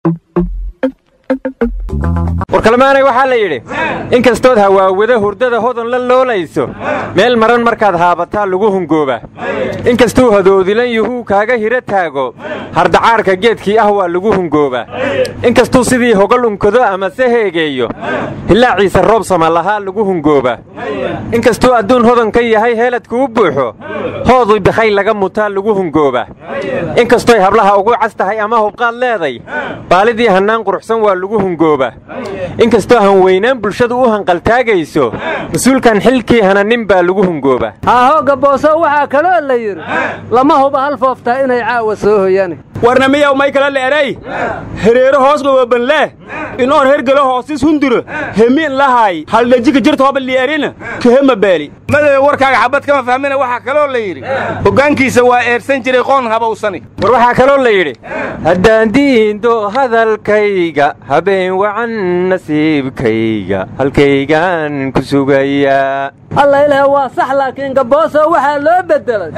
warkalmaanay waxaa la yidhi inkastood hawaawada hurdada hodan la loolayso meel maran markaad haabataa lagu hungoobaa inkastuu hadoodilan yuhuu kaaga hiro taago hardacaarka geedkii ah waa lagu hungoobaa inkastuu sidii hogol unkado amase heegeeyo hilaaciisa roob sama lahaa lagu hungoobaa inkastuu adduun hodan ka yahay heeladku u buuxo hoodui bakhay laga mutaa lagu hungoobaa inkastoy hablaha ugu cas tahay ama hubqaad leeday baalidii hannaan quruxsan waa lagu hungoobaa inkastoo hanweynaan bulshadu u hanqaltaagayso mas-uulkan xilkii hananin baa lagu hungoobaa haahooga booso waxaa kaloo la yidhi lama huba hal fooftaa inay caawa soo hoyani warna miyaw may kala le'eray hereero hoos dhawobanleh inoon hergelo hoosis hunduro hemiin lahaay haldhajika jirta hoba li'erina kahema beeli madawe warkaaga xabad kama fahmina waxaa kaloo la yidhi hoggaankiisa waa eersan jiray qoon habawsani war waxaa kaloo la yidhi haddaan diindo hadalkayga habeen wacan nasiibkayga halkaygaan ku sugayaa alla ilaah waa sax laakiin gabooso waxaa loo beddelay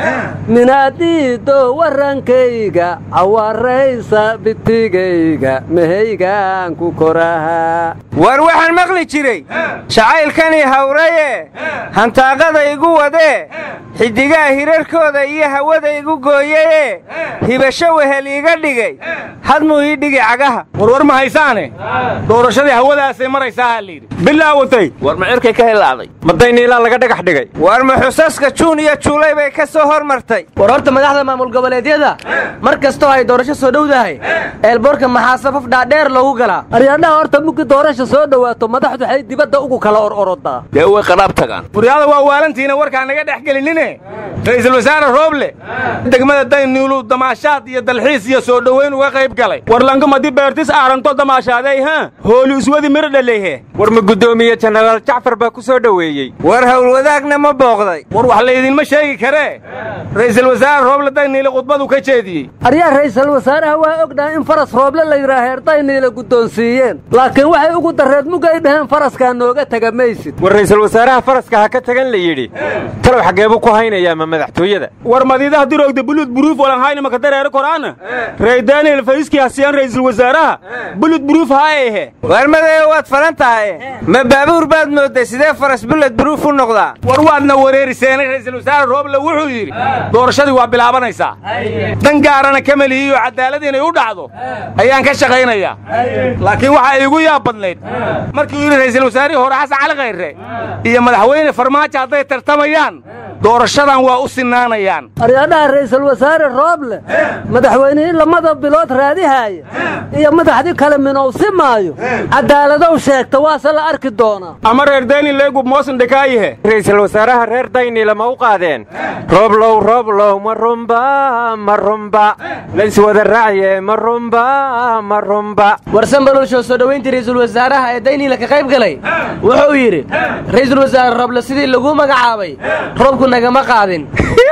minaadiido warrankayga cawaraysa bitigayga mehaygaan ku korahaa war waxaan maqli jiray jacaylkanii hawraye hantaaqada igu wadee xiddigaha hirarkooda iyo hawada igu gooyeye hibasho wehel iiga dhigay hadmuu ii dhigi cagaha warwar ma haysaane doorashadii hawadaasay maraysaa layidhi bilaawatay war ma cirkay ka hilaaday madayniilaa laga dhagax dhigay war ma xusaska juun iyo juulay bay ka soo hormartay war horta madaxda maamul goboleedyada mar kastoo ay doorasho soo dhowdahay eelboorka maxaa safaf dhaadheer loogu galaa aryaadhaha horta muggi doorasha soo dhowaato madaxdu waxay dibadda ugu kala or orodaa dee way qadhaab tagaan waryaada waa waalantiina warkaa naga dhex gelinine ra'iisul wasaare rooble degmada dayniulu damaashaad iyo dalxiis iyo soo dhowayn uga qayb galay warlankamadi beertis aaranto damaashaaday ha hooli iswadi miro dhaleyhe war ma guddoomiye jenaraal jacfar baa ku soo dhoweeyey war howlwadaagna ma booqday war wax laydinma sheegi karee ra'iisul wasaare rooble dayniile khudbadu ka jeediyey aryaa ra'iisul wasaaraha waa ognahay in faras rooble la yidhaah heer dayniila guddoonsiiyeen laakiin waxay ugu darreed mugay dhaheen faraskaa nooga tega maysid war ra'iisul wasaaraha faraska ha ka tagan la yidhi talow xaggeebuu ku haynayaa ma madaxtooyada war madiidaha diroogda buluud buruuf walanhayna maka dareero koraana rey daniel fayskii hasiyaan ra'iisul wasaaraha buluud buruuf haaehe war madawe waad falan tahay ma baabuur baad moodday sidee faras buled buruuf u noqdaa war waadna wareeriseenay ra'iisul wasaare rooble wuxuu yidhi doorashadii waa bilaabanaysaa dan gaarana kama lihiyo cadaalad inay u dhacdo ayaan ka shaqaynayaa laakiin waxaa iigu yaab badnayd markii uu yidhi ra'iisul wasaarihii hore xasan cali khayre iyo madaxweyne farmaajo hadday tartamayaan doorashadan waa u sinaanayaan aryaadhaha ra'iisul wasaare rooble madaxweynihii lamada bilood raadihaaya iyo madaxdii kale minowsi maayo caddaaladow sheegta waase la arki doonaa ama reer daniel leegub moosan dhekaayihe ra'iisul wasaaraha reer dayniila ma u qaadeen rooblow rooblow ma rumba ma rumba layswada raacye ma rumba ma rumba warsan balolshoo soo dhowayntii ra'iisul wasaaraha ee dayniila ka qayb galay wuxuu yidhi ra'iisul wasaare roble sidii lagu magacaabay roobku nagama qaadin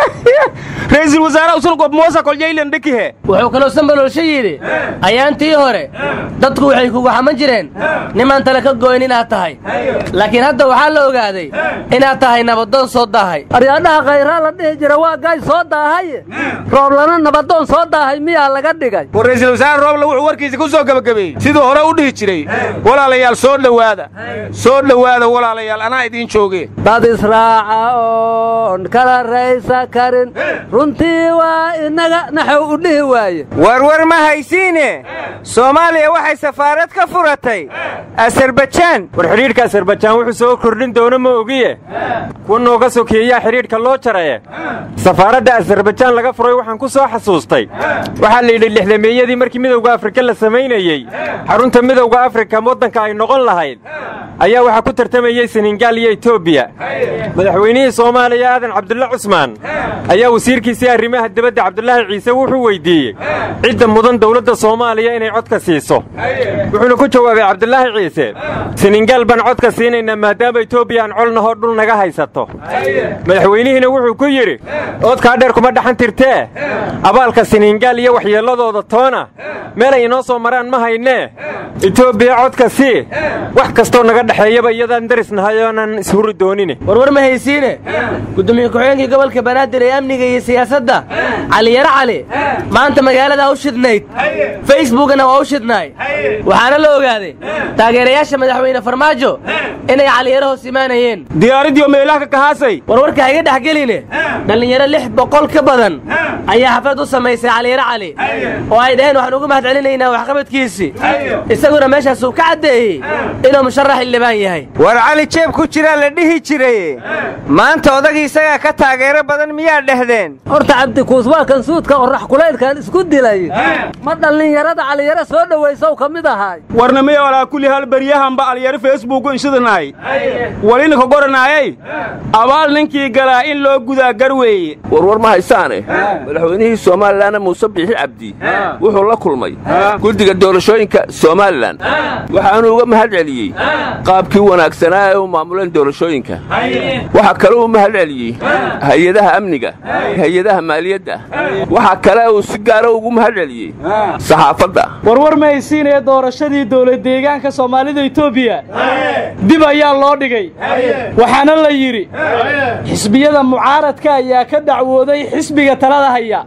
ra'iisul wasaaraha usulgob moosa koljaylan dhekihe wuxuu kaloo sanbalolsho yidhi ayaantii hore dadku waxay kugu xaman jireen nimaan tale ka goyn inaad tahay laakiin hadda waxaa la ogaaday inaad tahay nabadoon soo daahay aryaadhaha khayraa la dhihi jira waa gaay soo daahaye rooblana nabadoon soo daahay miyaa laga dhigay war ra'iisul wasaare rooble wuxuu warkiisa ku soo gebagabeeyey siduu hore u dhihi jiray walaalayaal soo dhowaada soo dhowaada walaalayaal anaa idiin jooge dad israaca oon kala raysa karin runtii waa inaga naxow u dhihi waaye warwar ma haysiine soomaaliya waxay safaarad ka furatay asarbajaan war xidhiidhka asarbajaan wuxuu soo kordhin doono ma ogiye kuwa nooga sokeeyaa xidhiidhka loo jaraye safaaradda asarbajaan laga furay waxaan ku soo xasuustay waxaa la yidhi lixdameeyadii markii midowga afrika la samaynayey xarunta midowga afrika waddanka ay noqon lahayd ayaa waxaa ku tartamayey senegaal iyo etoobiya madaxweynihii soomaaliya aadan cabdulle cusmaan ayaa wasiirkiisii arrimaha dibadda cabdulaahi ciise wuxuu weyddiiyey cidda mudan dawladda soomaaliya inay codka siiso wuxuuna ku jawaabay cabdulaahi ciise senegaal baan codka siinaynaa maadaama etoobiya aan colnahoo dhul naga haysato madaxweynihiina wuxuu ku yidhi oodkaa dheer kuma dhaxan tirtee abaalka senegaal iyo waxyeelladooda toona meelay inoo soo maraan ma haynee etoobiya codka sii wax kastoo naga dhexeeyaba iyadaan darisnahay oonan ishuri doonine warwar ma haysiine gudoomiye ku-xigeenkii gobolka banaadir ee amniga iyo siyaasadda caliyaro cali maanta magaalada u shidnayd facebookna waa u shidnaay waxaana la ogaaday taageerayaasha madaxweyne farmaajo inay caliyaro hoos imaanayeen diyaaraddii oo meelaha ka kahaasay warwarka hayga dhex geline dhallinyaro lix boqol ka badan ayaa xaflad u samaysay caliyaro cali oo ay dhaheen waxaan ugu mahad celinaynaa waxqabadkiisii isaguna meeshaasuu ka caddeeyey inuu musharax xildhibaan yahay war cali jeeb ku jiraa la dhihi jiray maanta odagii isagaa ka taageero badan miyaa dhehdeen horta cabdikuus waa kan suudka orax kulaylkan isku dilay ma dhallinyarada caliyaro soo dhowaysow ka mid ahaay warnamay alaa kulli hal baryahanba alyaro facebooku inshidanaay walina ka goranaayay abaal ninkii galaa in loo gudaa gar weeye warwar ma haysaane madaxweynihii somalilanna muuse biixi cabdi wuxuu la kulmay guddiga doorashooyinka somalilan waxaanuu uga mahad celiyey qaabkii wanaagsanaa ee u maamuleen doorashooyinka waxaa kale uu mahad celiyey hay-adaha amniga hay-adaha maaliyadda waxaa kale uu si gaara ugu mahad celiyey saxaafadda warwar ma haysiinaya doorashadii dowlad deegaanka soomaalida etoobiya dib ayaa loo dhigay waxaana la yidhi xisbiyada mucaaradka ayaa ka dacwooday xisbiga talada haya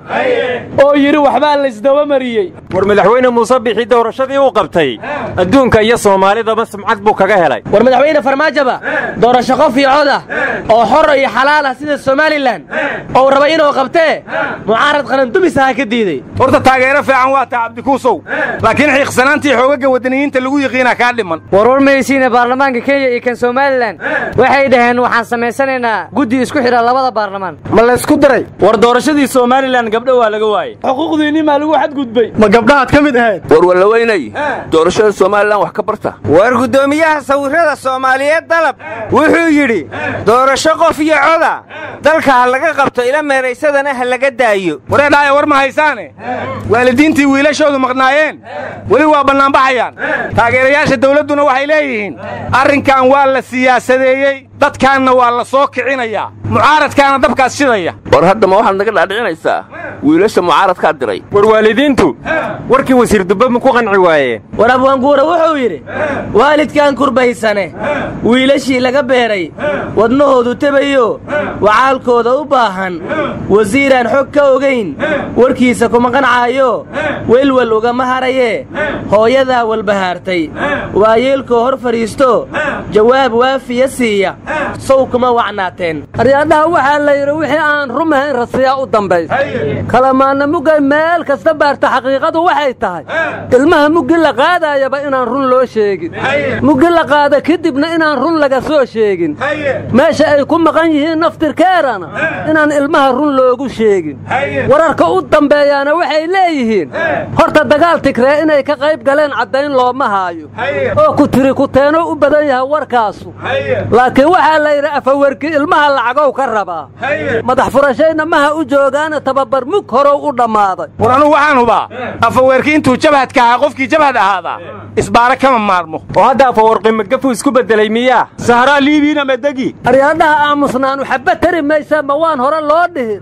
oo yidhi waxbaa laysdabamariyey war madaxweyne muuse bixi doorashadii uu qabtay adduunka iyo soomaalidaba sumcad buu kaga helay war madaxweyne farmaajoba doorasho qof iyo cod ah oo xor iyo xalaal ah sida somalilan oo raba inuu qabtee mucaarad qarandumis aha ka diiday horta taageero fiican waa taa cabdikuusow laakiin xiiqsanaantii xoogaga waddaniyiinta lagu yiqiinaa kaa dhiman warwar mahaysiine baarlamaanka kenya iyo kan somalilan waxay dhaheen waxaan samaysanaynaa guddi isku xidha labada baarlamaan ma laysku daray war doorashadii somalilan gabdho waa laga waayey xuquuqdiinni maa lagu xadgudbay ma gabdhahaad ka mid ahayd war wallaweynay doorashada somalilan wax ka barta war guddoomiyaha sawirrada soomaaliyeed dalab wuxuu yidhi doorasho qof iyo coda dalka ha laga qabto ila meeraysadana ha laga daayo wareedhaaya war ma haysaane waalidiintii wiilashoodu maqnaayeen weli waa bannaanbaxayaan taageerayaasha dawladduna waxay leeyihiin arrinkan waa la siyaasadeeyey dadkaanna waa la soo kicinayaa mucaaradkaana dabkaas shidaya war hadda ma waxaad naga dhaadhicinaysaa wiilasha mucaaradkaa diray war waalidiintu warkii wasiir dubbe ma ku qanci waayeen war abwaanguura wuxuu yidhi waalidkaan kurbaysane wiilashii laga beeray wadnahoodu tebayo wacaalkooda u baahan wasiiraan xog ka ogayn warkiisa kuma qancaayo welwel ugama harayee hooyadaa walbahaartay waayeelkoo hor fadhiisto jawaab waafiya siiya sow kuma wacnaateen aryaadhaha waxaa la yidhi wixii aan rumahayn rasiyaa u dambaysa kalamaanna muggay meel kasta baarta xaqiiqadu waxay tahay ilmaha muggi la qaadaayaba inaan run loo sheegin muggi la qaada kadibna inaan run laga soo sheegin meesha ay ku maqan yihiin naftirkeerana inaan ilmaha run loogu sheegin wararka u dambeeyaana waxay leeyihiin horta dagaal tigree inay ka qayb galeen caddayn looma haayo oo ku tiri kuteeno u badan yahay warkaasu laakiin waxaa la yidhi afawerki ilmaha lacagow ka rabaa madax furashayna maha u joogaana tababar mug horow u dhammaaday war anugu waxaan hubaa afaweerki intuu jabhadka ahaa qofkii jabhad ahaadaa isbaara kama maarmo oo hadda afawarqi magafu isku beddelay miyaa sahraa liibiina medegi aryaadhaha aamusnaanu xabba tari maysa ma waan hore loo dhihin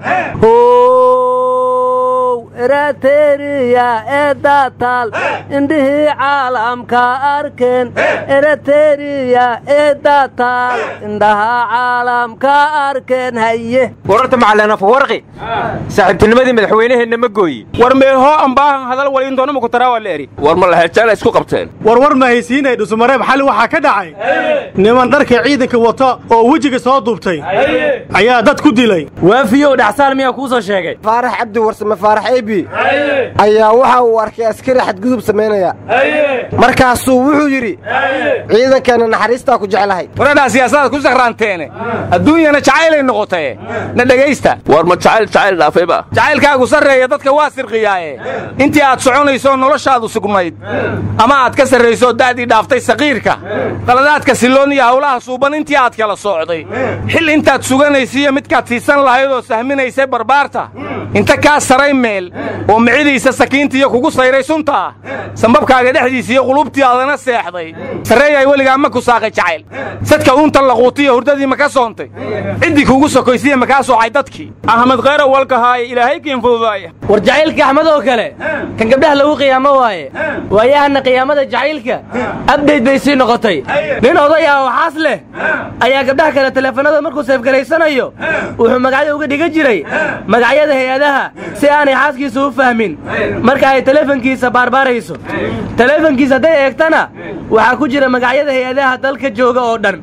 erateriya eedataal indhihii caalamka arkeen erateriya eedataal indhaha caalamka arkeen haye wararta macalin afawarqi saaxiibtinimadii madaxweynaheenna ma gooyi war meelhoo ambaahan hadal waliintoona mukutaraa waa la eri war ma laheejaana isku qabteen warwar ma haysiinay dhusumareeb xali waxaa ka dhacay niman dharka ciidanka wata oo wejiga soo duubtay ayaa dad ku dilay waafiyow dhaxsaal miyaa kuu soo sheegay faarax cabdi warsame faarax ebi ayaa waxa uu arkay askari xadgudub samaynaya markaasuu wuxuu yidhi ciidankeenna naxariistaa ku jeclahay wareedhaa siyaasadaad ku sakhraanteene adduunyana jacaylay noqotaye na dhegaysta war ma jacayl jacayl dhaafayba jacaylkaagu sarreeya dadka waa sirqiyaaye intii aad soconaysoo noloshaadu sugnayd ama aad ka sarraysoo da'dii dhaaftay saqiirka qaladaadka silloon iyo hawlaha suuban intii aad kala soocday xil intaad suganaysiiyo midkaad siisan lahayd oo sahminaysay barbaarta inta kaa saray meel oo micidiisa sakiintiiyo kugu sayray suntaa sambabkaaga dhexdiisa iyo qulubtiaadana seexday sarreeyay weligaa ma ku saaqay jacayl sadka uuntan laquutiyo hurdadii ma ka soontay ciddii kuugu sokoysiya ma kaa soocay dadkii axmed khayra walkahaaya ilaahay kiin fududaaya war jacaylka axmed oo kale kan gabdhaha lagu qiyaamo waaye waayahana qiyaamada jacaylka abdhayt bay sii noqotay nin oday ah oo xaas leh ayaa gabdhaha kale teleefanada markuu seefgaraysanayo wuxuu magacyo uga dhigan jiray magacyada hay-adaha si aanay xaaskiisa u fahmin marka ay teleefankiisa baarbaarayso teleefankiisa hadday eegtana waxaa ku jira magacyada hay-adaha dalka jooga oo dhan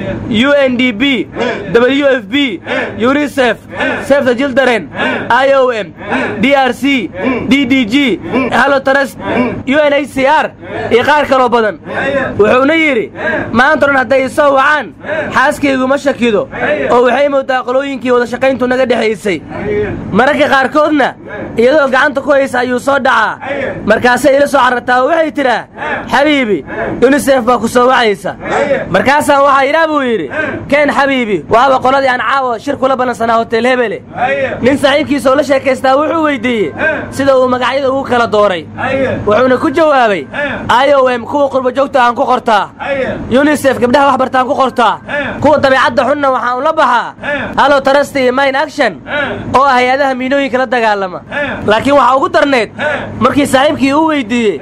u n d b w f b unisef sef the children i o m d r c d d g halotrust u n h c r iyo qaar kaloo badan wuxuuna yidhi maanta dhan hadday isoo wacaan xaaskaygu ma shakido oo waxay moodaa qolooyinkii wada shaqayntu naga dhexaysay mararka qaarkoodna iyadoo gacanta ku haysa ayuu soo dhacaa markaasay ila soo carartaa oo waxay tidhaa xabiibi yunisef baa ku soo wacaysa markaasaa waxaa idhaa buu yidhi keen xabiibi waaba qoladii aan caawa shir kula ballansanaa hotel hebele nin saaxiibkiisa oo la sheekaystaa wuxuu weyddiiyey sida uu magacyada ugu kala dooray wuxuuna ku jawaabay i o m kuwa qurbajoogta aan ku qortaa yunisef gabdhaha wax bartaan ku qortaa kuwa dabeicadda xunna waxaan ula baxaa halo tarasti iyo mine action oo ah hay-adaha miinooyinka la dagaalama laakiin waxaa ugu darneed markii saaxiibkii uu weyddiiyey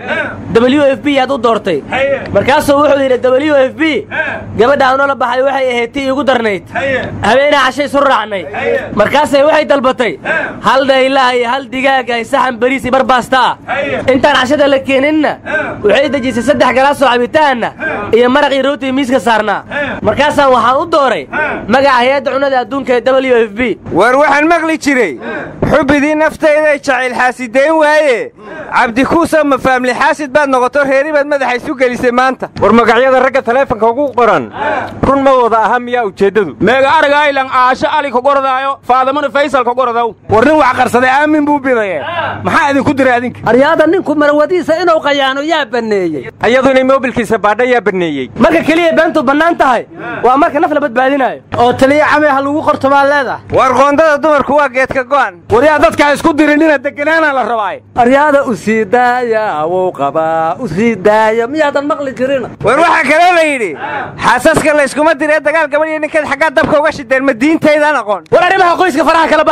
w f b yaad u doortay markaasuu wuxuu yidhi w f b gabadha aan ula baxay waxay ahayd tii igu darnayd habeenaa cashay isu raacnay markaasay waxay dalbatay hal dhaylaha iyo hal digaaga iyo saxan bariis iyo barbaasta ah intaan cashada la keeninna waxay dejisay saddex galaasoo cabitaanna iyo maraq iyo rooti miiska saarnaa markaasaan waxaan u dooray magaca hay-adda cunnada adduunka ee w f b war waxaan maqli jiray xubbidii naftayday jacayl xaasidayn waaye cabdikuusa ma faamli xaasid baad noqoto reeri baad madaxa isu gelisay maanta war magacyada ragga taleefanka ugu qoran run ma wada aha miyaa ujeeddadu meega aragaylan aasho ali kogorodaayo faadamana faysal kogorodow war nin wax qarsaday aamin buu bidaye maxaa idinku diray adinka aryaada ninku marwadiisa inuu qayaano yaa banneeyey ayadu inay moobilkiisa baadha yaa banneeyey marka keliya beentu bannaan tahay waa marka naf la badbaadinayo oo taliya camay ha lagu qorto maa leedahay war qoondada dumarku waa geedka go'an waryaa dadkaa isku dirinina deganaana la rabaaye aryaada u sii daaya wuu qabaa u sii daaya miyaadan maqli jirin war waxaa kaloo la yidhi xaasaska layskuma diree dagaal gabadh iyo ninkeed xaggaa dabka uga shideen ma diintaydaan aqoon war arrimaha qoyska faraha kala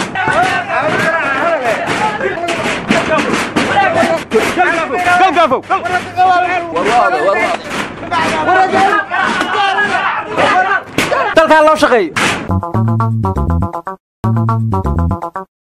baxa dalkaa loo shaqeeyo